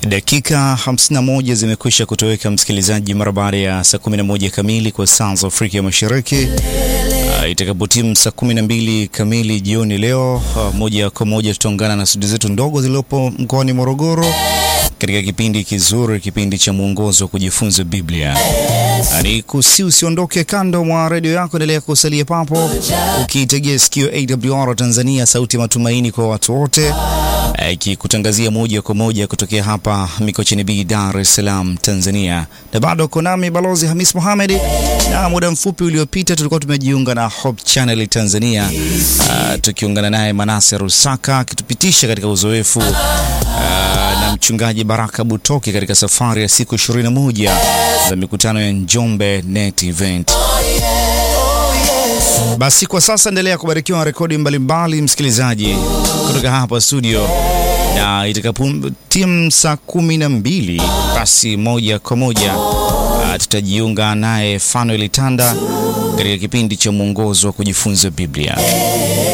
Dakika 51 zimekwisha kutoweka msikilizaji, mara baada ya saa 11 kamili kwa saa za Afrika ya Mashariki. Uh, itakapotimu saa 12 kamili jioni leo, uh, moja kwa moja tutaungana na studio zetu ndogo zilizopo mkoani Morogoro katika kipindi kizuri, kipindi cha mwongozo wa kujifunza Biblia. Ni kusi usiondoke kando mwa redio yako, endelea kusalia papo ukiitegea sikio AWR Tanzania, sauti ya matumaini kwa watu wote, ikikutangazia moja kwa moja kutokea hapa Mikocheni B, Dar es Salaam, Tanzania. Na bado uko nami Balozi Hamis Mohamed, na muda mfupi uliopita tulikuwa tumejiunga na Hope Channel Tanzania, uh, tukiungana naye Manase Rusaka akitupitisha katika uzoefu uh, na mchungaji Baraka Butoki katika safari ya siku 21 za mikutano ya Njombe Net Event. Basi kwa sasa endelea kubarikiwa na rekodi mbalimbali msikilizaji, kutoka hapa studio, na itakapo timu saa kumi na mbili basi moja kwa moja tutajiunga naye Fanuel Tanda katika kipindi cha mwongozo wa kujifunza Biblia.